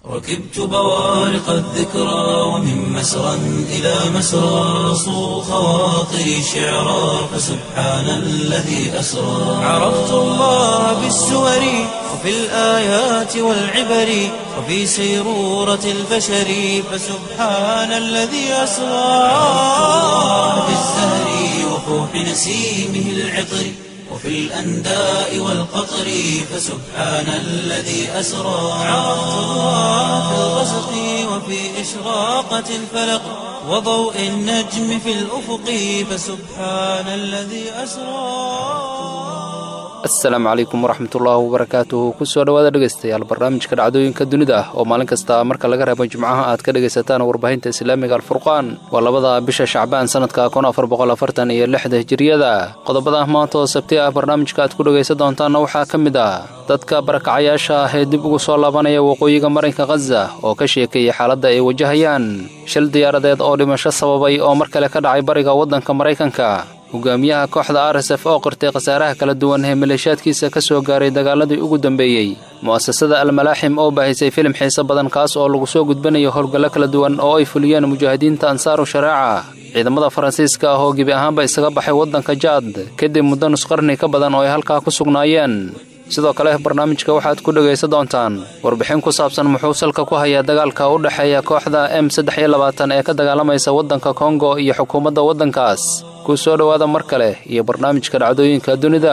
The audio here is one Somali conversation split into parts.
ركبت بوارق الذكرى ومن مسرى إلى مسرى صو خواطري شعرا فسبحان الذي أسرى عرفت الله بالسور وفي الآيات والعبر وفي سيرورة البشر فسبحان الذي أسرى في الزهر وفوح نسيمه العطر وفي الأنداء والقطر فسبحان الذي أسرى عرفت الله في الغسق وفي إشراقة الفلق وضوء النجم في الأفق فسبحان الذي أسرى asalaamu calaykum waraxmatullaahi wabarakaatuhu kusoo dhowaada dhegaystayaal barnaamijka dhacdooyinka dunida ah oo maalin kasta marka laga reebo jimcaha aad ka dhegaysataan warbaahinta islaamiga alfurqaan waa labada bisha shacbaan sanadka kun afar boqol afartan iyo lixda hijiriyada qodobada maanta oo sabti ah barnaamijka aad ku dhegaysan doontaanna waxaa ka mid ah dadka barakacayaasha ah ee dib ugu soo laabanaya waqooyiga marinka khaza oo ka sheekeeyay xaaladda ay wajahayaan shil diyaaradeed oo dhimasho sababay oo mar kale ka dhacay bariga waddanka maraykanka hogaamiyaha kooxda r s f oo qirtay khasaaraha kala duwan ee maleeshaadkiisa ka soo gaaray dagaaladii ugu dambeeyey mu'asasada almalaaxim oo baahisay filim xiise badan kaas oo lagu soo gudbinayo howlgallo kala duwan oo ay fuliyeen mujaahidiinta ansaaru shareeca ciidamada faransiiska ah oo gebi ahaanba isaga baxay waddanka jaad kadib muddo nusqarni ka badan oo ay halkaa ku sugnaayeen sidoo kale barnaamijka waxaad ku dhegaysan doontaan warbixin ku saabsan muxuu salka ku hayaa dagaalka u dhexeeya kooxda m saddex iyo labaatan ee ka dagaalamaysa waddanka kongo iyo xukuumadda waddankaas ku soo dhowaada mar kale iyo barnaamijka dhacdooyinka dunida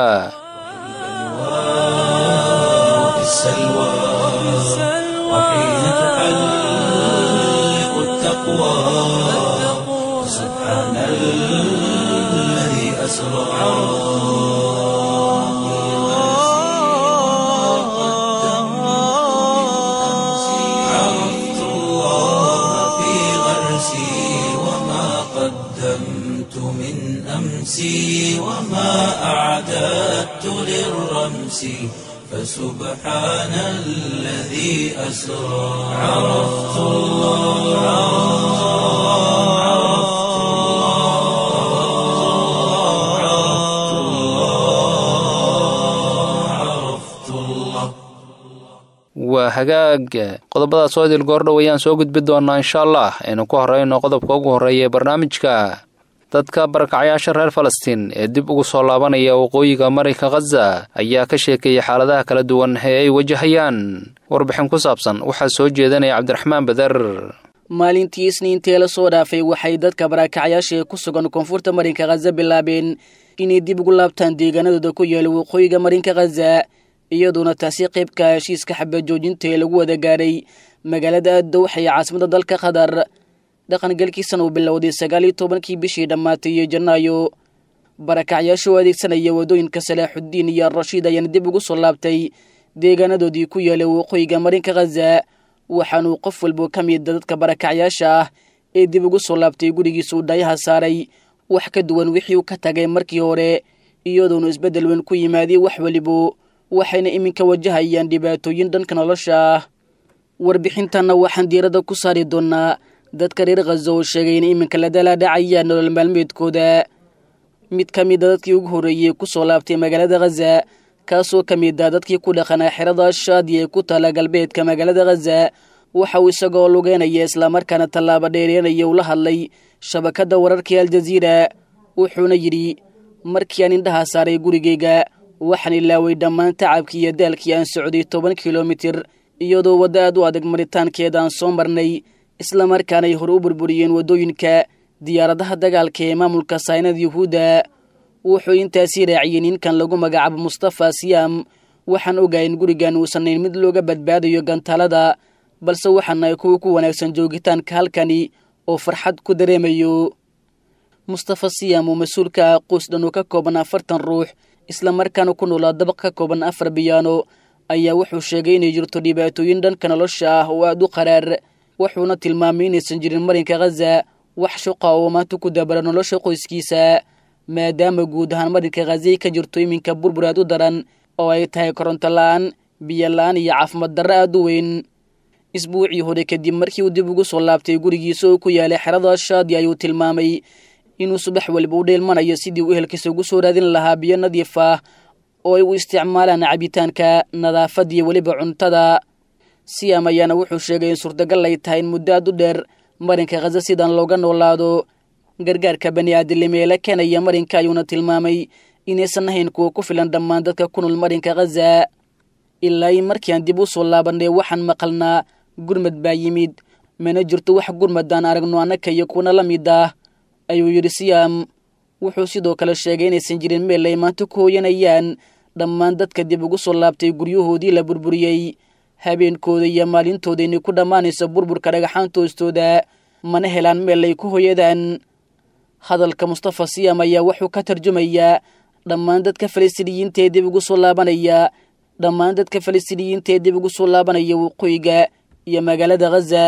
في السلوى وحين تحلق التقوى سبحان الذي أسرى عرفت الله في غرسي وما قدمت من أمسي وما أعددت للرمس فسبحان الذي أسرى عرفت الله عرفت الله عرفت الله waa hagaag qodobadaas oo idil goordhow ayaan soo gudbi doonnaa insha allah aynu ku horrayno qodobka ugu horreeya ee barnaamijka dadka barakacayaasha reer falastiin ee dib ugu soo laabanaya waqooyiga marinka khaza ayaa ka sheekeeyay xaaladaha kala duwan ee ay wajahayaan warbixin ku saabsan waxaa soo jeedanaya cabdiraxmaan bader maalintii isniintee la soo dhaafay waxay dadka barakacyaasha ee ku sugan koonfurta marinka khaza bilaabeen inay dib ugu laabtaan deegaanadooda ku yaala waqooyiga marinka khaza iyadoona taasi qaybka heshiiska xabajoojinta ee lagu wada gaadhay magaalada dowxa ee caasimada dalka qatar dhaqangalkiisana uu bilowday sagaal iyo tobankii bishii dhammaatay iyo janaayo barakacyaasha oo adeegsanaya waddooyinka salaaxuddiin iyo arashiid ayaana dib ugu soo laabtay deegaanadoodii ku yaala waqooyiga marinka khaza waxaanuu qof walba ka mida dadka barakacyaasha ah ee dib ugu soo laabtay gurigiisa uu dhayaha saaray wax ka duwan wixii uu ka tagay markii hore iyadoonu isbeddel weyn ku yimaadey wax welibo waxayna iminka wajahayaan dhibaatooyin dhanka nolosha ah warbixintanna waxaan diiradda ku saari doonnaa dadka reer khaza oo sheegay in iminka la dalaadhacayaan nolol maalmeedkooda mid ka mida dadkii ugu horreeyey ku soo laabtay magaalada khaza kaasoo ka mid ah dadkii ku dhaqanaa xerada shaadiya ee ku taala galbeedka magaalada khaza waxa uu isagoo lugeynaya islamarkaana tallaaba dheereenaya ula hadlay shabakadda wararkii aljaziira wuxuuna yidhi markii aan indhaha saaray gurigayga waxaan ilaaway dhammaan tacabkii iyo daalkii aan socday toban kilomitir iyadoo waddo aad u adag maritaankeeda aan soo marnay islamarkaanay hore u burburiyeen waddooyinka diyaaradaha dagaalka ee maamulka saynada yuhuudda wuxuu intaasii raaciyey ninkan lagu magacaabo mustafa siyaam waxaan ogahay in gurigan uusanayn mid looga badbaadayo gantaalada balse waxaanahay kuwa ku wanaagsan joogitaanka halkani oo farxad ku dareemayo mustafa siyaam oo mas-uulka ah qoys dhan oo ka kooban afartan ruux islamarkaana ku noolaa dabaq ka kooban afar biyaano ayaa wuxuu sheegay inay jirto dhibaatooyin dhanka nolosha ah oo aad u qaraar wuxuuna tilmaamay inaysan jirin marinka khaza wax shuqa oo maanta ku dabara nolosha qoyskiisa maadaama guud ahaan marinka khazay ka jirto iminka burbur aad u daran oo ay tahay koronto la-aan biyo la-aan iyo caafimaad darro aad u weyn isbuucii hore kadib markii uu dib ugu soo laabtay gurigiisa oo ku yaalay xerada shaadi ayuu tilmaamay inuu subax waliba u dheelmanayo sidii uu ehelkiisa ugu soo raadin lahaa biyo nadiif ah oo ay u isticmaalaan cabitaanka nadaafad iyo weliba cuntada siyam ayaana wuxuu sheegay in suurtagal ay tahay in muddo aad u dheer marinka khaza sidan looga noolaado gargaarka bani aadamnimo ee la keenaya marinka ayuuna tilmaamay inaysan ahayn kuwa ku filan dhammaan dadka ku nool marinka khaza ilaa in markii aan dib u soo laabanay waxaan maqalnaa gurmad baa yimid mana jirto wax gurmadaan aragno annaka iyo kuwana la mid ah ayuu yidhi siyam wuxuu sidoo kale sheegay inaysan jirin meel ay maanta ku hooyanayaan dhammaan dadka dib ugu soo laabtay guryahoodii la burburiyey habeenkooda iyo maalintooda inay ku dhammaanayso burburka dhagaxaanta hoostooda mana helaan meel ay ku hoyadaan hadalka mustafa siyam ayaa wuxuu ka tarjumayaa dhammaan dadka falastiiniyiinta ee dib ugu soo laabanaya dhammaan dadka falastiiniyiinta ee dib ugu soo laabanaya waqooyiga iyo magaalada khaza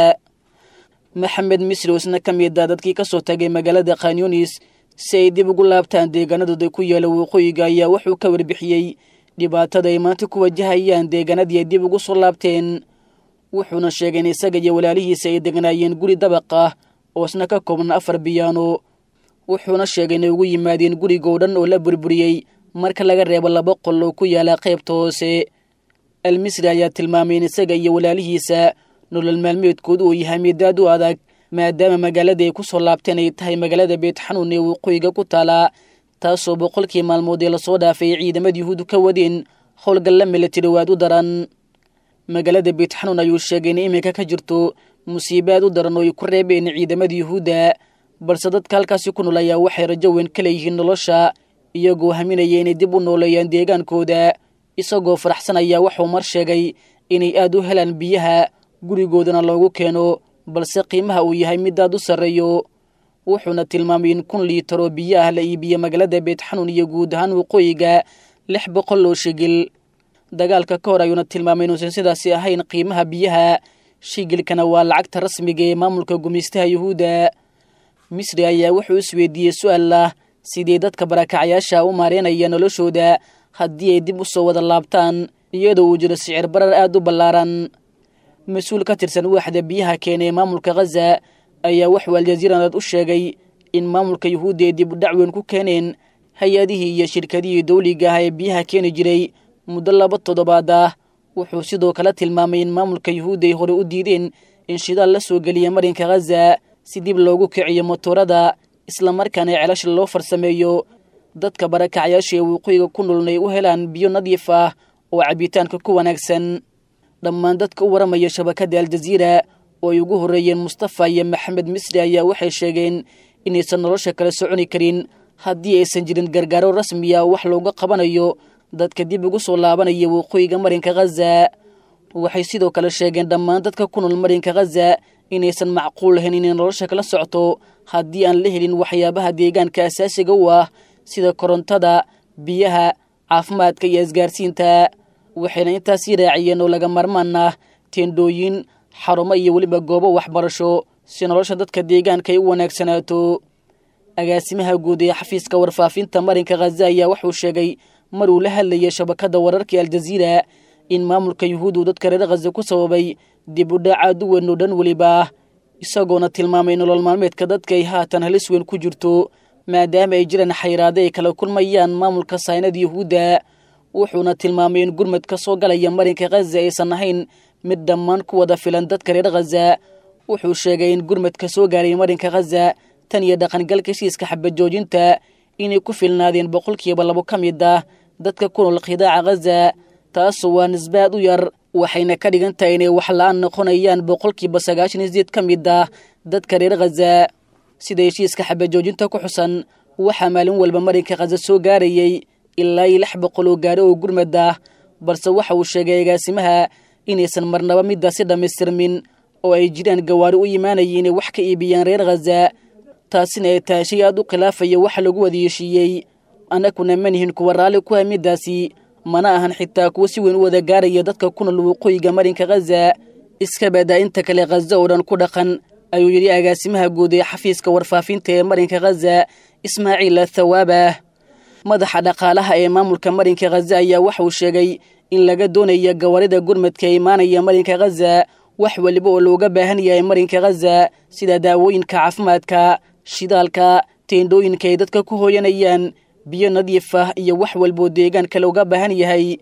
maxamed misri oo isna ka mid a dadkii ka soo tagay magaalada khanyunis si ay dib ugu laabtaan deegaanadooda ku yaala waqooyiga ayaa wuxuu ka warbixiyey dhibaatada ay maanta ku wajahayaan deegaanadii ay dib ugu soo laabteen wuxuuna sheegay in isaga iyo walaalihiisa ay degnaayeen guri dabaq ah oo isna ka kooban afar biyaano wuxuuna sheegay inay ugu yimaadeen gurigoo dhan oo la burburiyey marka laga reebo laba qol oo ku yaala qaybta hoose almisri ayaa tilmaamay in isaga iyo walaalihiisa nolol maalmeedkoodu uu yahay mid aad u adag maadaama magaalada ay ku soo laabteen ay tahay magaalada beet xanuun ee waqooyiga ku taala taasoo boqolkii maalmood ee lasoo dhaafay ciidamada yuhuuddu ka wadeen howlgalla milatari waad u daran magaalada beet xanuun ayuu sheegay in iminka ka jirto musiibo aad u daran oo ay ku reebeen ciidamada yuhuudda balse dadka halkaasi ku nool ayaa waxay rajo weyn ka leeyihiin nolosha iyagoo haminaya inay dib u nooleeyaan deegaankooda isagoo faraxsanaya waxuu mar sheegay inay aad u helaan biyaha gurigoodana loogu keeno balse qiimaha uu yahay mid aad u sarreeyo wuxuuna tilmaamay in kun liitar oo biyo ah la iibiye magaalada beet xanuun iyo guud ahaan waqooyiga lix boqol oo shigil dagaalka ka hor ayuuna tilmaamay inuusan sidaasi ahayn qiimaha biyaha shigilkana waa lacagta rasmiga ee maamulka gumaystaha yuhuudda misri ayaa wuxuu isweydiiyey su-aal ah sidii dadka barakacayaasha u maareynaya noloshooda haddii ay dib u soo wada laabtaan iyadoo uu jiro sicir barar aad u ballaaran mas-uul ka tirsan waaxda biyaha keenee maamulka khaza ayaa waxuu aljaziiranaad u sheegay in maamulka yuhuudda ay dib u dhacweyn ku keeneen hay-adihii iyo shirkadihii dawliga ah ee biyaha keeni jiray muddo laba toddobaad ah wuxuu sidoo kale tilmaamay in maamulka yuhuudda ay hore u diideen in shidaal la soo geliya marinka khaza si dib loogu kiciyo motoorada islamarkaana celasha loo farsameeyo dadka barakacayaasha ee waqooyiga ku noolna ay u helaan biyo nadiif ah oo cabitaanka ku wanaagsan dhammaan dadka u waramaya shabakadda aljaziira oo ay ugu horreeyeen mustafa iyo maxamed misri ayaa waxay sheegeen inaysan nolosha kala soconi karin haddii aysan jirin gargaaro rasmiya wax looga qabanayo dadka dib ugu soo laabanaya waqooyiga marinka khaza waxay sidoo kale sheegeen dhammaan dadka ku nool marinka khaza inaysan macquul lahayn inay nolosha kala socto haddii aan la helin waxyaabaha deegaanka asaasiga u ah sida korontada biyaha caafimaadka iyo isgaarsiinta waxayna intaasii raaciyeen oo laga marmaan ah teendhooyin xarumo iyo weliba goobo waxbarasho si nolosha dadka deegaanka ay u wanaagsanaato agaasimaha guud ee xafiiska warfaafinta marinka khaza ayaa wuxuu sheegay mar uu la hadlayay shabakadda wararkii aljaziira in maamulka yuhuud uu dadka reer khaza ku sababay dib u dhac aad u weyn oo dhan weliba ah isagoona tilmaamay nolol maalmeedka dadka ay haatan halis weyn ku jirto maadaama ay jiraan xayraade ay kala kulmayaan maamulka saynada yuhuudda wuxuuna tilmaamay in gurmad ka soo galaya marinka khaza aysan ahayn mid dhammaan ku wada filan dadka reer khaza wuxuu sheegay in gurmadka soo gaaray marinka khaza tan iyo dhaqangalka heshiiska xabajoojinta inay ku filnaadeen boqolkiiba labo ka mid ah dadka ku nool khidaaca khaza taasu waa nisbaad u yar waxayna ka dhigan tahay inay wax la-aan noqonayaan boqolkiiba sagaashan iyo sideed ka mid ah dadka reer khaza sida heshiiska xabajoojinta ku xusan waxaa maalin walba marinka khaza soo gaarayay ilaa iyo lix boqol oo gaari oo gurmad ah balse waxa uu sheegay agaasimaha inaysan marnaba midaasi dhammaystirmin oo ay jiraan gawaari u yimaanaya inay wax ka iibiyaan reer khaza taasina ay tahay shay aad u khilaafaya waxa lagu wada heshiiyey annaguna manihin kuwa raalli ku ah midaasi mana ahan xitaa kuwa si weyn u wada gaaraya dadka ku nool waqooyiga marinka khaza iska badaa inta kale khaza oo dhan ku dhaqan ayuu yidhi agaasimaha guud ee xafiiska warfaafinta ee marinka khaza ismaaciil athawaabah madaxa dhaqaalaha ee maamulka marinka khaza ayaa waxauu sheegay in laga doonaya gawaarida gurmadka ee imaanaya marinka khaza wax weliba oo looga baahan yahay marinka khaza sida daawooyinka caafimaadka shidaalka teendhooyinka ay dadka ku hooyanayaan biyo nadiif ah iyo wax walboo deegaanka looga baahan yahay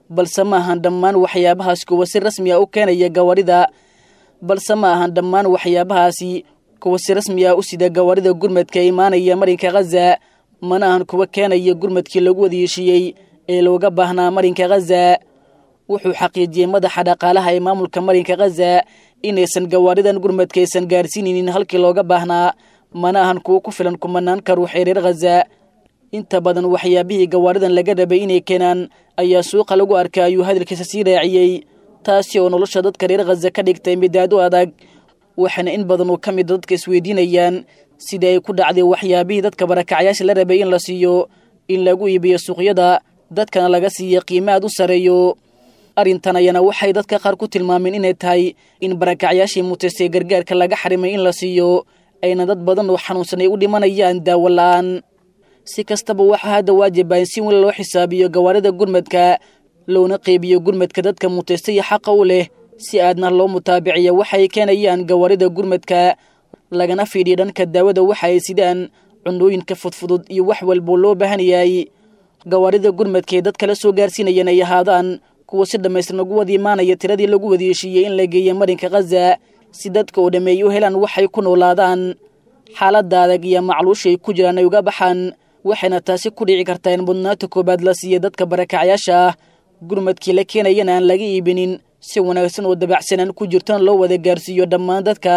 balse ma ahan dhammaan waxyaabahaas kuwa si rasmi ah u keenaya gawaarida balse ma ahan dhammaan waxyaabahaasi kuwa si rasmi ah u sida gawaarida gurmadka ee imaanaya marinka khaza mana ahan kuwa keenaya gurmadkii lagu wadayeeshiiyey ee looga baahnaa marinka khaza wuxuu xaqiijiyey madaxa dhaqaalaha ee maamulka marinka khaza inaysan gawaaridan gurmadka aysan gaarsiinaynin halkii looga baahnaa mana ahan kuwo ku filan kumanaanka ruux ee reer khaza inta badan waxyaabihii gawaaridan laga rabay inay keenaan ayaa suuqa lagu arkay ayuu hadalkiisa sii raaciyey taasi oo nolosha dadka reer khaza ka dhigtay midaad u adag waxaana in badan oo ka mida dadka isweydiinayaan sidii ay ku dhacday waxyaabihii dadka barakacyaasha la rabay in la siiyo in lagu iibiyo suuqyada dadkana laga siiya qiimo aad u sareeyo arrintan ayaana waxay dadka qaar ku tilmaameen inay tahay in barakacyaashii mutaystay gargaarka laga xarimay in la siiyo ayna dad badan oo xanuunsan ay u dhimanayaan daawo la-aan si kastaba waxaa hadda waajiba in si weyn loo xisaabiyo gawaarida gurmadka loona qeybiyo gurmadka dadka mutaystaya xaqa u leh si aadna loo mutaabiciya waxay keenayaan gawaarida gurmadka lagana fiidhiyo dhanka daawada waxa ay sidaan cunooyinka fudfudud iyo wax walboo loo baahan yahay gawaarida gurmadka ee dadka la soo gaarsiinayaan ay ahaadaan kuwa si dhammaystiran ugu wada imaanaya tiradii lagu wadayeeshiiyey in la geeya marinka khaza si dadka oo dhammeey u helaan waxay ku noolaadaan xaaladda adag iyo macluusha ay ku jiraan ay uga baxaan waxayna taasi ku dhici kartaa in mudnaanta koowaad la siiya dadka barakacyaasha ah gurmadkii la keenayana aan laga iibinin si wanaagsan oo dabacsanaan ku jirtona loo wada gaarsiiyo dhammaan dadka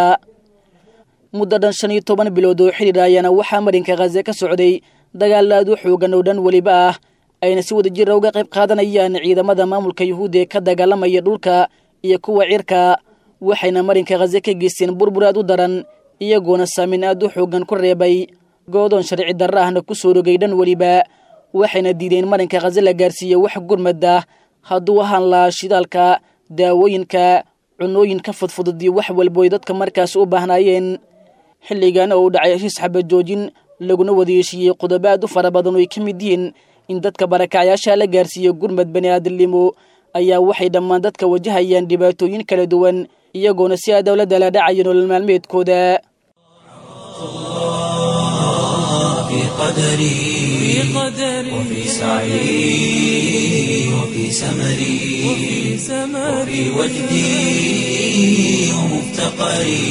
muddo dhan shan iyo toban bilood oo xidhiir ayaana waxaa marinka khaza ka socday dagaal aad u xoogan oo dhan weliba ah ayna si wada jira uga qayb qaadanayaan ciidamada maamulka yuhuudda ee ka dagaalamaya dhulka iyo kuwa cirka waxayna marinka khaza ka geysteen burbur aad u daran iyagoona saameyn aad u xoogan ku reebay goodoon sharci darra ahna ku soo rogay dhan weliba waxayna diideen marinka khaza la gaarsiiye wax gurmad ah hadduu ahaan lahaa shidaalka daawooyinka cunooyinka fudfudud iyo wax walbo ay dadka markaas u baahnaayeen xilligan oo u dhacay heshiis xabad joojin laguna wadayeeshiiyey qodobo aad u fara badan oo ay ka mid yihiin in dadka barakacyaasha la gaarsiiyo gurmad bani aadamnimo ayaa waxay dhammaan dadka wajahayaan dhibaatooyin kala duwan iyagoona si aa dowladda la dhacayo nolol maalmeedkooda في قدري وفي سعي وفي سمري وفي وجدي ومفتقري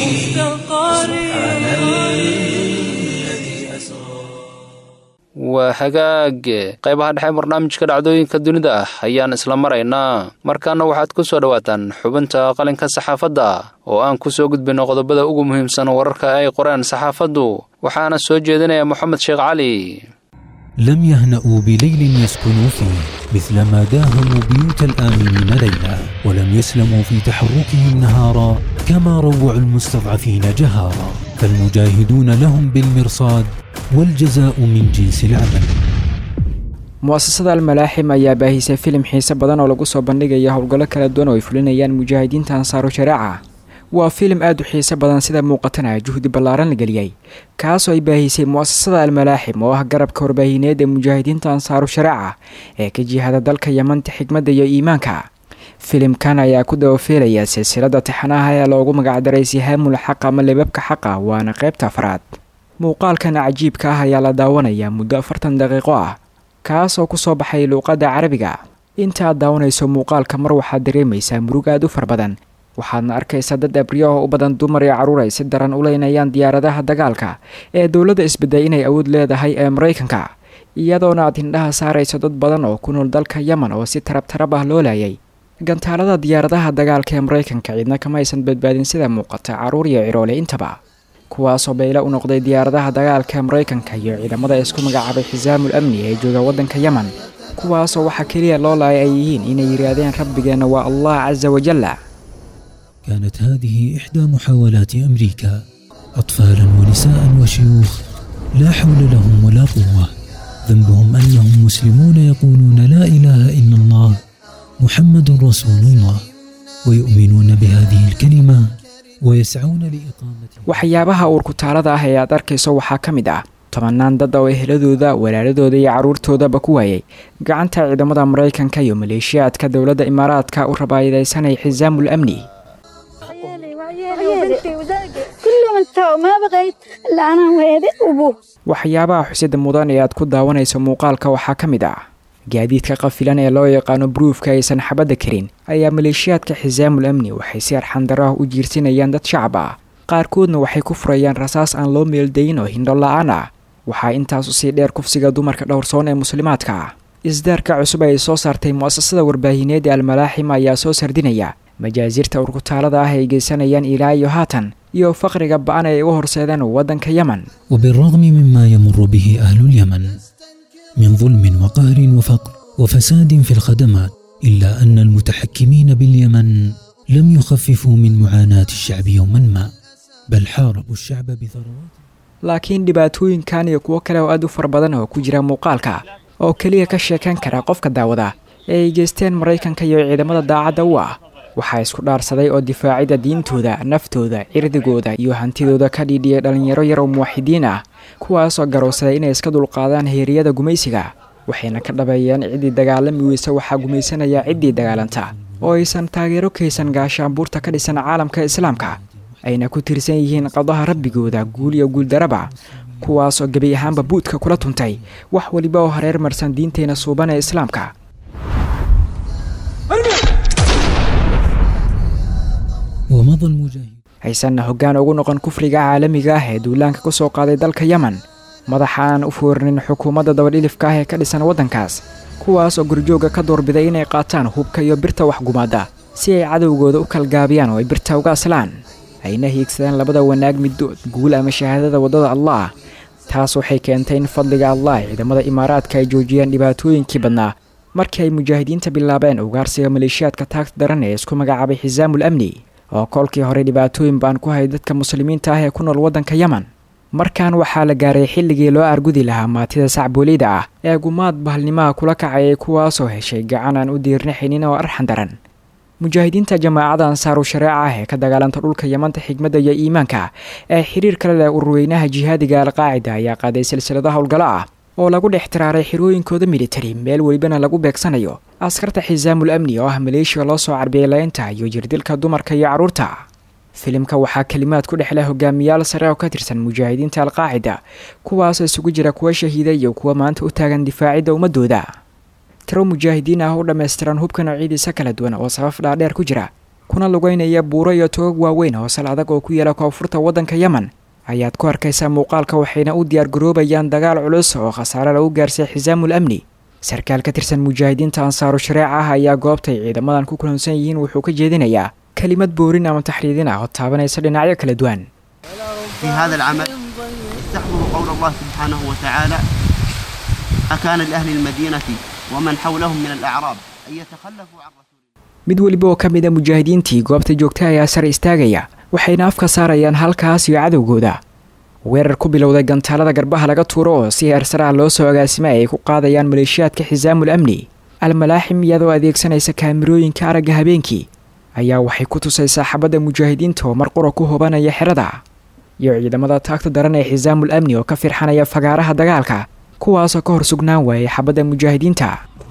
سبحان الذي أسرى waa hagaage qaybaha dhexe barnaamijka dhacdooyinka dunida ah ayaan isla maraynaa markaana waxaad ku soo dhowaataan xubinta qalinka saxaafadda oo aan ku soo gudbino qodobada ugu muhiimsan wararka ay qoreen saxaafaddu waxaana soo jeedinaya moxamed sheekh cali لم يهنأوا بليل يسكنوا فيه مثل ما داهموا بيوت الآمنين ليلا ولم يسلموا في تحركهم نهارا كما روعوا المستضعفين جهارا فالمجاهدون لهم بالمرصاد والجزاء من جنس العمل mu'asasada almalaaxim ayaa baahisay filim xiise badan oo lagu soo bandhigaya howlgallo kala duwan oo ay fulinayaan mujaahidiinta ansaaru shareeca waa filim aad u xiise badan sida muuqatana juhdi ballaaran la geliyey kaasoo ay baahisay mu'asasada almalaaxim oo ah garabka warbaahineed ee mujaahidiinta ansaaru shareeca ee ka jihada dalka yamanta xigmadda iyo iimaanka filimkan ayaa ku dabafiilaya silsilada tixanaha ee loogu magacdaray sihaamul xaq ama libabka xaqa waana qaybta afraad muuqaalkan cajiibka ah ayaa la daawanayaa muddo afartan daqiiqo ah kaasoo kusoo baxay luuqadda carabiga inta aad daawanayso muuqaalka mar waxaad dareemaysaa murug aad u far badan waxaadna arkaysaa dad abriyo oo u badan dumar iyo carruur ay si daran u leynayaan diyaaradaha dagaalka ee dowladda isbedday inay awood leedahay ee maraykanka iyadoona aad hindhaha saarayso dad badan oo ku nool dalka yemen oo si tarab tarab ah loo laayay gantaalada diyaaradaha dagaalka ee maraykanka ciidna kama aysan badbaadin sida muuqata carruur iyo ciroole intaba kuwaasoo bayla u noqday diyaaradaha dagaalka ee maraykanka iyo ciidamada isku magacaabay xisaamul amni ee jooga waddanka yemen kuwaasoo waxaa keliya loo laayay ay yihiin inay yidhaahdeen rabbigeenna waa allah casa wajalla كانت هذه إحدى محاولات أمريكا أطفالا ونساء وشيوخ لا حول لهم ولا قوة ذنبهم أنهم مسلمون يقولون لا إله إلا الله محمد رسول الله ويؤمنون بهذه الكلمة ويسعون لإقامة waxyaabaha uurkutaalada ah ee aad arkayso waxaa ka mid ah tobanaan dad oo eheladooda walaaladooda iyo carruurtoodaba ku waayay gacanta ciidamada maraykanka iyo maleeshiyaadka dowladda imaaraadka u rabaayadaysanay xisaamul amni عيالي وعيالي وبنتي وزوجي كلهم انتهوا ما بغيت الا انا وهذا وابوه waxyaabaha xusida mudan ee aad ku daawanayso muuqaalka waxaa ka mid ah gaadiidka qafilan ee loo yaqaano bruufka aysan xabadda karin ayaa maleeshiyaadka xisaamul amni waxay si arxandaro ah u jiirsinayaan dad shacab ah qaarkoodna waxay ku furayaan rasaas aan loo meeldayin oo hindho la-aan ah waxaa intaasu sii dheer kufsiga dumarka dhowrsoon ee muslimaadka ah isdaarka cusub ay soo saartay mu'asasada warbaahineed ee almalaaxim ayaa soo sardinaya majaasirta urkutaalada ah ay geysanayaan ilaa iyo haatan iyo faqriga ba-an ay uga horseedeen waddanka yemen وبالرغم مما يمر به أهل اليمن من ظلم وقهر وفقر وفساد في الخدمات إلا أن المتحكمين باليمن لم يخففوا من معاناة الشعب يوما ما بل حاربوا الشعب بثروات laakiin dhibaatooyinkan iyo kuwo kale oo aad u fara badan oo ku jira muuqaalka oo keliya ka sheekan kara qofka daawada ee ay geysteen maraykanka iyo ciidamada daacadda u ah waxaa isku dhaarsaday oo difaacida diintooda naftooda cirdigooda iyo hantidooda ka dhiidhiyay dhallinyaro yar oo muwaxidiin ah kuwaasoo garowsaday inay iska dulqaadaan heeriyada gumaysiga waxayna ka dhabeeyeen ciddii dagaalami weysa waxaa gumaysanaya ciddii dagaalanta oo aysan taageero kaysan gaashaanbuurta ka dhisan caalamka islaamka ayna ku tirsan yihiin qadaha rabbigooda guul iyo guuldaraba kuwaasoo gebi ahaanba buudka kula tuntay wax weliba oo hareer marsan diinteenna suuban ee islaamka ومضى المجاهد haysanna hoggaan ugu noqon kufriga caalamiga ah ee duulaanka ku soo qaaday dalka yemen madaxa aan u foorinin xukuumadda dabadhilifka ah ee ka dhisan waddankaas kuwaas oo gurjooga ka doorbiday inay qaataan hubka iyo birta waxgumaadda si ay cadowgooda u kalgaabiyaan oo ay birta uga aslaan ayna hiigsadaan labada wanaag middood guul ama shahaadada waddada allah taas waxay keentay in fadliga allah ciidamada imaaraadka ay joojiyaan dhibaatooyinkii badnaa markii ay mujaahidiinta bilaabeen ugaarsiga maleeshiyaadka taagta daran ee isku magacaabay xisaamul amni oo kolkii hore dhibaatooyin baan ku hay dadka muslimiinta ah ee ku nool waddanka yemen markan waxaa la gaaray xilligii loo argudi lahaa maatida sacbooleyda ah ee gumaad bahalnimaha kula kacayay kuwaasoo heshay gacan aan u diirnaxaynin oo arxan daran mujaahidiinta jamaacada ansaaru shareeca ah ee ka dagaalanta dhulka yamanta xigmadda iyo iimaanka ee xiriir kale leh ururweynaha jihaadiga alqaacida ayaa qaaday silsilada howlgalo ah oo lagu dhex tiraaray xirooyinkooda militari meel welibana lagu beegsanayo askarta xisaamul amni oo ah maleeshiya loo soo carbiyay laynta iyo jirdilka dumarka iyo carruurta filimka waxaa kelimaad ku dhexleh hogaamiyaal sare oo ka tirsan mujaahidiinta alqaacida kuwaasoo isugu jira kuwa shahiida iyo kuwa maanta u taagan difaacidda ummadooda tiro mujaahidiin ah u dhammaystiran hubka noocyadiisa kala duwan oo sabab dhaadheer ku jira kuna lugeynaya buuro iyo togog waaweyn oo sal adag oo ku yaela koonfurta waddanka yemen ayaad ku arkaysaa muuqaalka waxayna u diyaargaroobayaan dagaal culus oo khasaare lagu gaarsay xisaamul amni sarkaal ka tirsan mujaahidiinta ansaaru shareeca ah ayaa goobtay ciidamadan ku kulansan yihiin wuxuu ka jeedinayaa kelimad boorin ama taxriidin ah oo taabanaysa dhinacyo kala duwan في هذا العمل استحضروا قول الله سبحانه وتعالى أكان لأهل المدينة ومن حولهم من الأعراب أن يتخلفوا عن رسول mid weliba oo ka mid a mujaahidiintii goobta joogta ayaa sare istaagaya waxayna afka saarayaan halkaas iyo cadowgooda weerar ku bilowday gantaalada garbaha laga tuuro oo si heersaraha loo soo agaasimay ay ku qaadayaan maleeshiyaadka xisaamul amni almalaaxim iyadoo adeegsanaysa kaamirooyinka aragga habeenkii ayaa waxay ku tusaysaa xabadda mujaahidiinta oo marqura ku hobanaya xerada iyo ciidamada taagta daran ee xisaamul amni oo ka firxanaya fagaaraha dagaalka kuwaasoo ka hor sugnaan waayay xabadda mujaahidiinta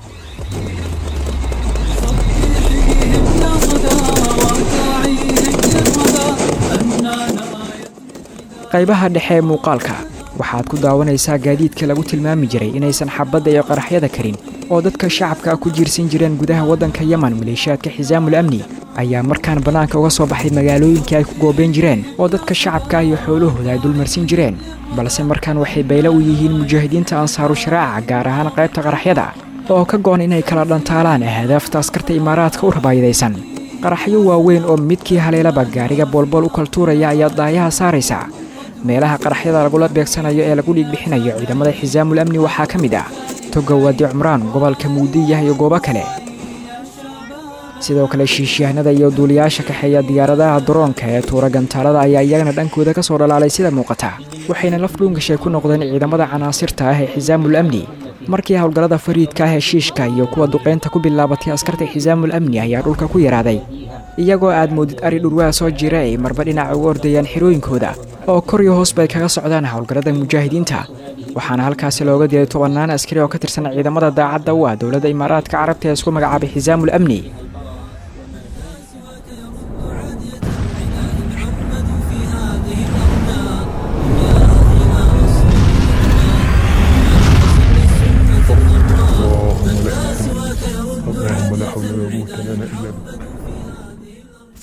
qaybaha dhexe ee muuqaalka waxaad ku daawanaysaa gaadiidka lagu tilmaami jiray inaysan xabadda iyo qaraxyada karin oo dadka shacabka ku jiirsan jireen gudaha waddanka yemen maleeshiyaadka xisaamul amni ayaa markaan bannaanka uga soo baxay magaalooyinkii ay ku goobeen jireen oo dadka shacabka iyo xoolahooda ay dulmarsin jireen balse markaan waxay baylo u yihiin mujaahidiinta ansaaru sharaaca gaar ahaan qaybta qaraxyada oo ka go-an inay kala dhantaalaan ahdaafta askarta imaaraadka u rabaayadaysan qaraxyo waaweyn oo midkii haleelaba gaariga boolbool u kaltuuraya ayaa daayaha saaraysa meelaha qaraxyada lagula beegsanayo ee lagu dhiigbixinayo ciidamada xisaamul amni waxaa ka mid ah toga waadi cumraan gobolka muudiyah iyo goobo kale sidoo kale shiishyahanada iyo duuliyaasha kaxeeya diyaaradaha daroonka ee tuura gantaalada ayaa iyagana dhankooda ka soo dhalaalay sida muuqata waxayna laf dhuungashay ku noqdeen ciidamada canaasirta ah ee xisaamul amni markii howlgallada fariidka ah heshiishka iyo kuwa duqeynta ku bilaabatay askarta xisaamul amni ayaa dhulka ku yaraaday iyagoo aad moodid ari dhurwaa soo jira ay marba dhinac uga ordayaan xirooyinkooda oo kor iyo hoos bay kaga socdaan howlgallada mujaahidiinta waxaana halkaasi looga dilay tobannaan askari oo ka tirsan ciidamada daacadda u ah dowladda imaaraadka carabta ee isku magacaabay xisaamul amni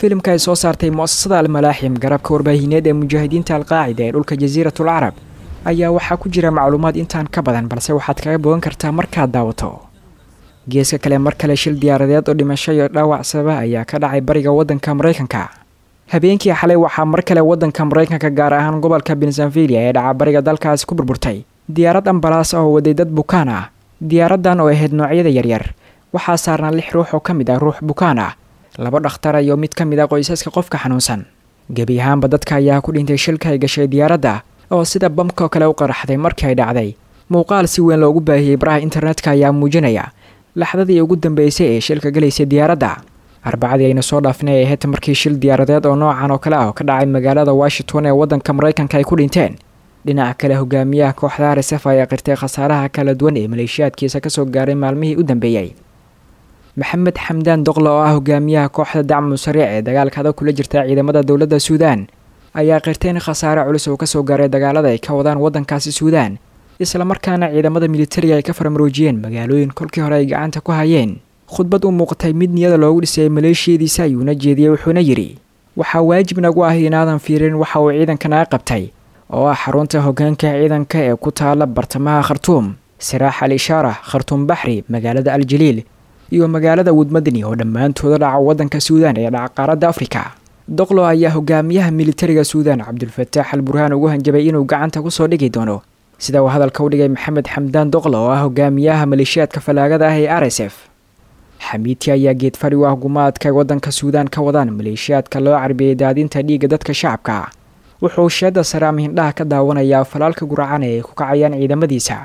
filimka ay soo saartay mu'asasada almalaaxim garabka warbaahineed ee mujaahidiinta alqaacida ee dhulka jasiiratul carab ayaa waxaa ku jira macluumaad intaan ka badan balse waxaad kaga bogan kartaa markaad daawato geeska kale mar kale shil diyaaradeed oo dhimasho iyo dhaawac sababa ayaa ka dhacay bariga waddanka maraykanka habeenkii xalay waxaa mar kale waddanka maraykanka gaar ahaan gobolka bensanvilia ee dhaca bariga dalkaasi ku burburtay diyaarad ambalaas oo waday dad bukaan ah diyaaraddan oo ahayd noocyada yaryar waxaa saarnaa lix ruux oo ka mid ah ruux bukaan ah laba dhakhtar iyo mid ka mid ah qoysaska qofka xanuunsan gebi ahaanba dadka ayaa ku dhintay shilka ay gashay diyaaradda oo sida bamkoo kale u qaraxday markii ay dhacday muuqaal si weyn loogu baahiyey baraha internetka ayaa muujinaya laxdadii ugu dambeysay ee shilka galaysay diyaaradda arbacadii ayna soo dhaafnay ay ahayd markii shil diyaaradeed oo noocan oo kale ah oo ka dhacay magaalada washington ee waddanka maraykanka ay ku dhinteen dhinaca kale hogaamiyaha kooxda rsf ayaa qirtay khasaaraha kala duwan ee maleeshiyaadkiisa kasoo gaaray maalmihii u dambeeyey maxamed xamdaan doqla oo ah hogaamiyaha kooxda dacmu sariic ee dagaalka adag kula jirta ciidamada dowladda suudaan ayaa qirtay in khasaare culus oo kasoo gaaray dagaalada ay ka wadaan waddankaasi suudaan islamarkaana ciidamada militariga ay ka farmaroojiyeen magaalooyin kolkii hore ay gacanta ku hayeen khudbad u muuqatay mid niyada loogu dhisayay maleeshiyadiisa ayuuna jeediyey wuxuuna yidhi waxaa waajib nagu ah inaadan fiirin waxa uu ciidanka naga qabtay oo ah xarunta hoggaanka ciidanka ee ku taala bartamaha khartuum siraax al ishaara khartuum baxri magaalada aljaliil iyo magaalada wudmadni oo dhammaantooda dhaca waddanka suudaan ee dhaca qaaradda afrika doqlo ayaa hogaamiyaha militariga suudaan cabdulfataax al burhaan ugu hanjabay inuu gacanta kusoo dhigi doono sida uu hadalka u dhigay maxamed xamdaan doqlo oo ah hogaamiyaha maleeshiyaadka fallaagada ah ee r s f xamiiti ayaa geedfadhi u ah gumaadka waddanka suudaan ka wadaan maleeshiyaadka loo carbiyey daadinta dhiigga dadka shacabka wuxuu sheedda saraam hindhaha ka daawanayaa falaalka guracan ee ay ku kacayaan ciidamadiisa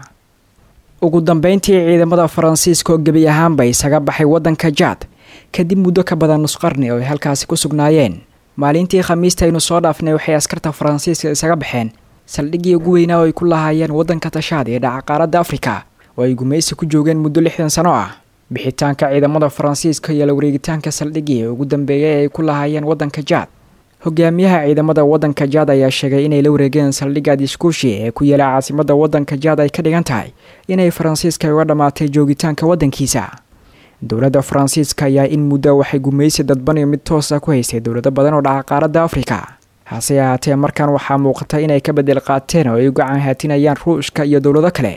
ugu dambeyntii ciidamada faransiiska oo gebi ahaanba isaga baxay waddanka jaad kadib muddo ka badan nusqarni oo ay halkaasi ku sugnaayeen maalintii khamiista aynu soo dhaafnay waxay askarta faransiiska isaga baxeen saldhiggii ugu weynaa oo ay ku lahaayeen waddanka tashaad ee dhaca qaaradda afrika oo ay gumaysi ku joogeen muddo lixdan sano ah bixitaanka ciidamada faransiiska iyo la wareegitaanka saldhiggii ugu dambeeyay ee ay ku lahaayeen waddanka jaad hogaamiyaha ciidamada waddanka jaad ayaa sheegay inay la wareegeen saldhigga diskuushi ee ku yaela caasimadda waddanka jaad ay ka dhigan tahay inay faransiiska uga dhammaatay joogitaanka waddankiisa dowladda faransiiska ayaa in muddo waxay gumaysi dadban iyo mid toosa ku haystay dowlado badan oo dhaca qaaradda afrika hase ahaatee markan waxaa muuqata inay ka bedel qaateen oo ay u gacan haatinayaan ruushka iyo dowlado kale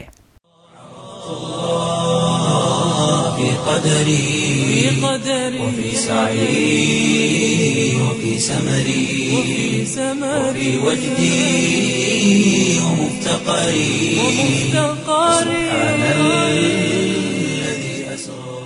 في قدري وفي سعي وفي سمري وفي وجدي ومفتقري سبحان الذي أسرى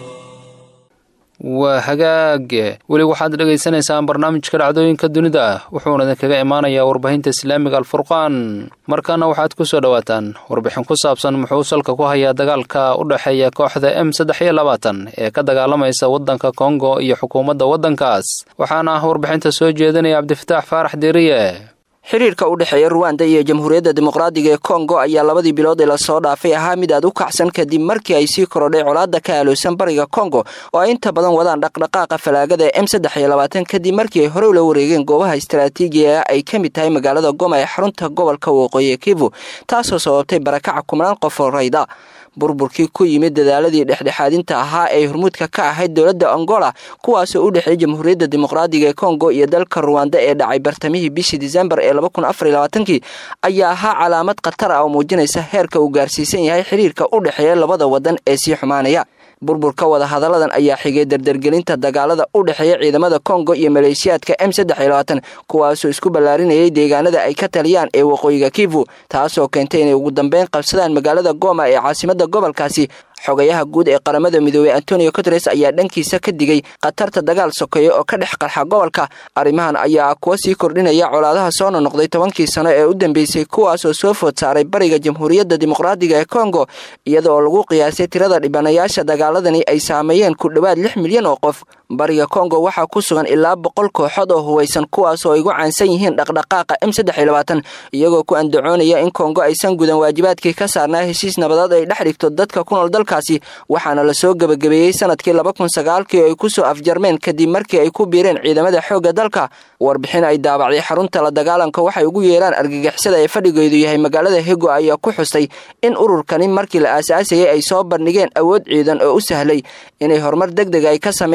waa hagaage weli waxaad dhagaysanaysaan barnaamijka dhacdooyinka dunida ah wuxuuna idinkaga imaanayaa warbaahinta islaamiga alfurqaan markaana waxaad ku soo dhowaataan warbixin ku saabsan muxuu salka ku hayaa dagaalka u dhexeeya kooxda m saddex iyo labaatan ee ka dagaalamaysa waddanka kongo iyo xukuumadda waddankaas waxaana ah warbixinta soo jeedinaya cabdifataax faarax deeriye xiriirka u dhexeeya ruwanda iyo jamhuuriyadda dimuqraadiga ee kongo ayaa labadii bilood ee lasoo dhaafay ahaa mid aad u kacsan kadib markii ay sii korodhay colaadda ka aaloosan bariga kongo oo ay inta badan wadaan dhaqdhaqaaqa falaagada ee m saddex iyo labaatan kadib markii ay horey ula wareegeen goobaha istaraatiijiga ay ka mid tahay magaalada goma ee xarunta gobolka waqooyi kivu taasoo sababtay barakaca kumnaan qof oo rayda burburkii ku yimid dadaaladii dhexdhexaadinta ahaa ee hormuudka ka ahayd dowladda angola kuwaasoo u dhexeeyay jamhuuriyadda dimuqraadiga ee kongo iyo dalka ruwanda ee dhacay bartamihii bishii disembar ee kii ayaa ahaa calaamad khatar ah oo muujinaysa heerka uu gaarsiisan yahay xiriirka u dhexeeya labada wadan ee sii xumaanaya burburka wada hadalladan ayaa xigay dardargelinta dagaalada u dhexeeya ciidamada kongo iyo maleeshiyaadka m kuwaasoo isku ballaarinayay deegaanada ay ka taliyaan ee waqooyiga kivu taasoo keentay inay ugu dambeyn qabsadaan magaalada goma ee caasimada gobolkaasi xogayaha guud ee qaramada midoobey antonio guteres ayaa dhankiisa ka digay khatarta dagaal sokeeya oo ka dhex qarxa gobolka arrimahan ayaa kuwa sii kordhinaya colaadaha soo nonoqday tobankii sano ee u dambeysay kuwaasoo soo food saaray bariga jamhuuriyadda dimuqraadiga ee kongo iyada oo lagu qiyaasay tirada dhibanayaasha dagaaladani ay saameeyeen ku dhowaad lix milyan oo qof bariga kongo waxaa ku sugan ilaa boqol kooxood oo huwaysan kuwaasoo ay gu caansan yihiin dhaqdhaqaaqa m iyagoo ku andacoonaya in kongo aysan gudan waajibaadkii ka saarnaa heshiis nabadeed ay dhex dhigto dadka ku nool dalkaasi waxaana lasoo gebagabeeyey sanadkii kii ay kusoo afjarmeen kadib markii ay ku biireen ciidamada xoogga dalka warbixin ay daabacday xarunta la dagaalanka waxay ugu yeeraan argagixisada ee fadhigeedu yahay magaalada hego ayaa ku xustay in ururkani markii la aasaasayay ay soo bandhigeen awood ciidan oo u sahlay inay horumar deg deg ay ka sameeyaan dalka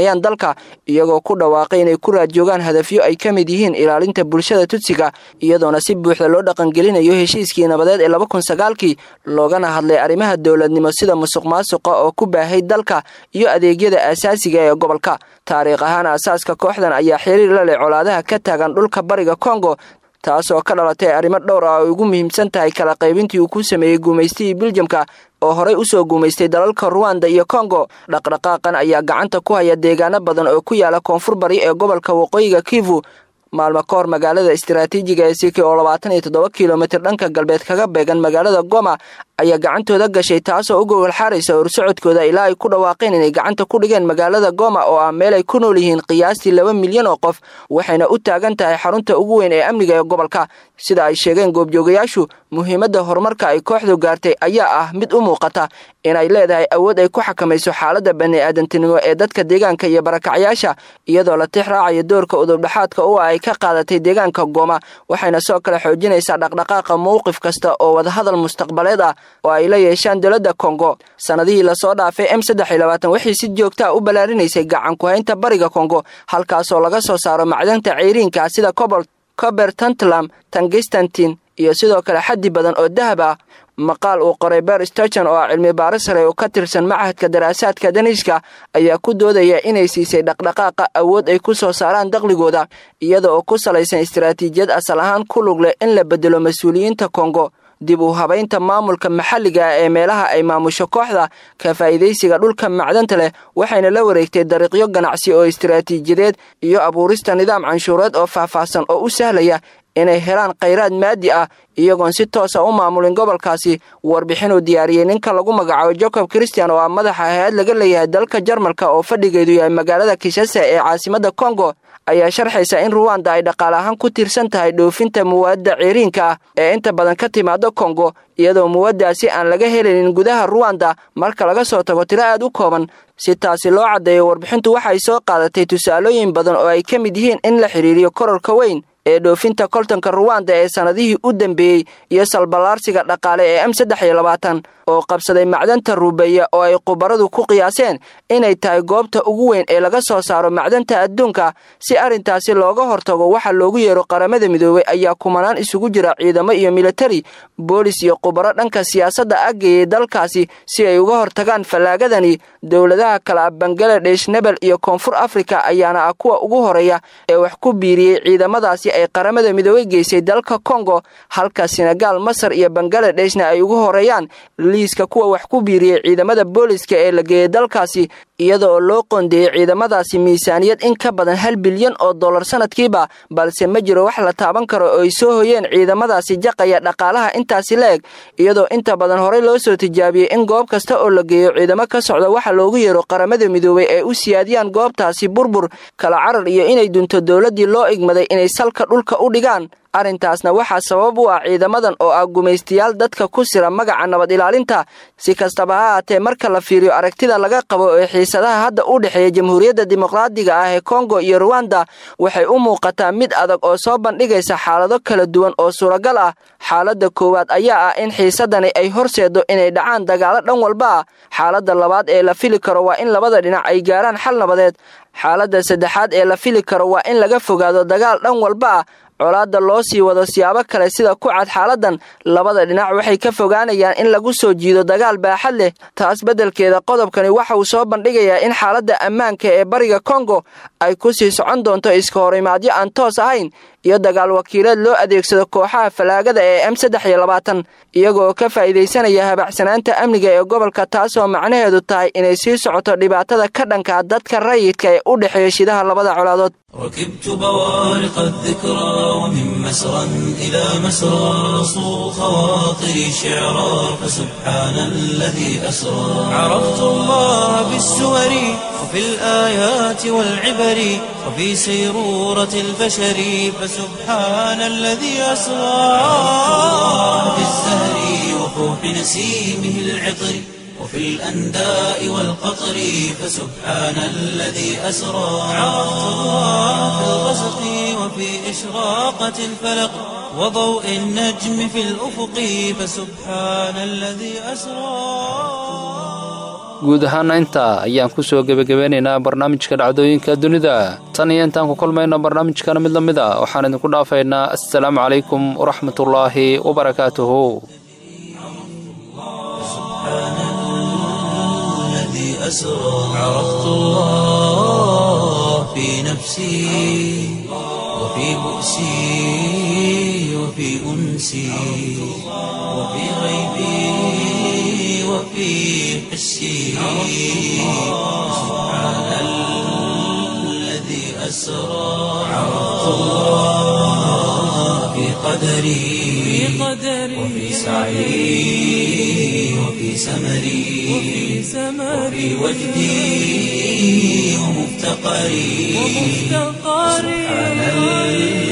dalka iyagoo ku dhawaaqay inay ku raadjoogaan hadafyo ay ka mid yihiin ilaalinta bulshada tutsiga iyadoona si buuxda loo dhaqangelinayo heshiiskii nabadeed ee laba kun sagaalkii loogana hadlay arrimaha dowladnimo sida musuq maasuqa oo ku baahay dalka iyo adeegyada aasaasiga ee gobolka taariikh ahaan aasaaska kooxdan ayaa xiriir la leh colaadaha ka taagan dhulka bariga kongo taasoo ka dhalatay arrimo dhowr ah oo ugu muhiimsan tahay kala qaybintii uu ku sameeyey guumaystihii biljamka oo horey usoo guumaystay dalalka ruwanda iyo kongo dhaqdhaqaaqan ayaa gacanta ku haya deegaano badan oo ku yaala koonfur bari ee gobolka waqooyiga kivu maalmo ka hor magaalada istaraatiijiga ee siki oo labaatan iyo toddoba kilomitir dhanka galbeed kaga beegan magaalada goma ayaa gacantooda gashay taasoo u gogol xaaraysa horsocodkooda ilaa ay ku dhawaaqeen inay gacanta ku dhigeen magaalada goma oo ah meel ay ku nool yihiin qiyaastii laba milyan oo qof waxayna u taagan tahay xarunta ugu weyn ee amniga ee gobolka sida ay sheegeen goobjoogayaashu muhiimadda horumarka ay kooxdu gaartay ayaa ah mid u muuqata inay leedahay awood ay ku xakamayso xaaladda bani-aadantinimo ee dadka deegaanka iyo barakacyaasha iyadoo la tix raacayo doorka udubdhaxaadka u ah ay ka qaadatay deegaanka gooma waxayna soo kale xoojinaysaa dhaqdhaqaaqa mowqif kasta oo wadahadal mustaqbaleed ah oo ay la yeeshaan dowladda kongo sannadihii lasoo dhaafay m saddex iyo labaatan waxay si joogtaa u ballaarinaysay gacan ku-haynta bariga kongo halkaasoo laga soo saaro macdanta ceyriinka sida cobol cober tantlam tangistantin iyo sidoo kale xaddi badan oo dahab ah maqaal uu qoray ber stochen oo ah cilmi baaris sare oo ka tirsan machadka daraasaadka daniishka ayaa ku doodaya inay siisay dhaqdhaqaaqa awood ay ku soo saaraan daqligooda iyada oo ku salaysan istaraatiijiyad asal ahaan ku lug leh in la bedelo mas-uuliyiinta kongo dib u habaynta maamulka maxalliga ah ee meelaha ay maamusho kooxda ka faa'iidaysiga dhulka macdanta leh waxayna la wareegtay dariiqyo ganacsi oo istaraatiijiyadeed iyo abuurista nidaam canshuureed oo faahfaahsan oo u sahlaya inay helaan khayraad maadi ah iyagoon si toosa u maamulin gobolkaasi warbixinuu diyaariyey ninka lagu magacaabo jacob christian oo ah madaxa hay-ad laga leeyahay dalka jarmalka oo fadhigeedu yahay magaalada kishase ee caasimadda kongo ayaa sharxaysa in ruwanda ay dhaqaale ahaan ku tiirsan tahay dhoofinta muwaadda ciriinka ah ee inta badan ka timaada kongo iyadoo muwaddaasi aan laga helaynin gudaha ruwanda marka laga soo tago tiro aad u kooban si taasi loo caddeeyo warbixintu waxay soo qaadatay tusaalooyin badan oo ay ka mid yihiin in la xidhiiriyo kororka weyn ee dhoofinta koltanka ruwanda ee sannadihii u dambeeyey iyo salballaarsiga dhaqaale ee m saddex iyo labaatan oo qabsaday macdanta ruubeeya oo ay khubaradu ku qiyaaseen inay tahay goobta ugu weyn ee laga soo saaro macdanta adduunka si arrintaasi looga hortago waxa loogu yeero qaramada midoobey ayaa kumanaan isugu jira ciidamo iyo militari boolis iyo khubaro dhanka siyaasadda aggeeyay dalkaasi si ay uga hortagaan fallaagadani dowladaha kale ah bangaladesh nebel iyo koonfur afrika ayaana ah kuwa ugu horeeya ee wax ku biiriyey ciidamadaasi ay qaramada midoobey geysay dalka kongo halka senegaal masar iyo bangaaladeshna ay ugu horeeyaan liiska kuwa wax ku biiriyey ciidamada booliska ee la geeyey dalkaasi iyada oo loo qoondeeyey ciidamadaasi miisaaniyad in ka badan hal bilyan oo dollar sanadkiiba balse ma jiro wax la taaban karo oo ay soo hoyeen ciidamadaasi jaqaya dhaqaalaha intaasi la eg iyadoo inta badan horey loo soo tijaabiyey in goob kasta oo la geeyo ciidamo ka socda waxa loogu yeero qaramada midoobey ay u siyaadiyaan goobtaasi burbur kala carar iyo inay dunto dowladdii loo igmaday inay salka dhulka u dhigaan arrintaasna waxaa sabab u ah ciidamadan oo ah gumaystayaal dadka ku sira magaca nabad ilaalinta si kastaba ha aatee marka la fiiriyo aragtida laga qabo ee xiisadaha hadda u dhexeeya jamhuuriyadda dimuqraadiga ah ee kongo iyo ruwanda waxay u muuqataa mid adag oo soo bandhigaysa xaalado kala duwan oo suuragal ah xaaladda koowaad ayaa ah in xiisadani ay horseedo inay dhacaan dagaalo dhan walba ah xaaladda labaad ee la fili karo waa in labada dhinac ay gaaraan xal nabadeed xaaladda saddexaad ee la fili karo waa in laga fogaado dagaal dhan walba ah colaadda loo sii wado siyaabo kale sida ku cad xaaladan labada dhinac waxay ka fogaanayaan in lagu soo jiido dagaal baaxad leh taas beddelkeeda qodobkani waxa uu soo bandhigayaa in xaaladda ammaanka ee bariga kongo ay ku sii socon doonto iska horimaadyo aan toos ahayn iyo dagaal wakiileed loo adeegsado kooxaha falaagada ee m saddex iyo labaatan iyagoo ka faa'iidaysanaya habacsanaanta amniga ee gobolka taasoo macnaheedu tahay inay sii socoto dhibaatada ka dhanka dadka rayidka ee u dhexeeya shidaha labada colaadood ركبت بوارق الذكرى ومن مسرى إلى مسرى صو خواطري شعرا فسبحان الذي أسرى عرفت الله بالسور وفي الآيات والعبر وفي سيرورة البشر فسبحان الذي أسرى في الزهر وفوح نسيمه العطر وفي الأنداء والقطر فسبحان الذي أسرى عرفت الله في الغسق وفي إشراقة الفلق وضوء النجم في الأفق فسبحان الذي أسرى guud ahaana intaa ayaan ku soo gebagabeynaynaa barnaamijka dhacdooyinka dunida tan iyo intaan ku kulmayno barnaamijkana mid la mid a waxaan idinku dhaafaynaa assalaamu calaykum waraxmatullaahi wabarakaatuhu أسرى عرفت الله في نفسي وفي بؤسي وفي أنسي وفي غيبي وفي حسي سبحان الذي أسرى عرفت الله في قدري وفي سعي وفي سمري وفي وجدي ومفتقري سبحان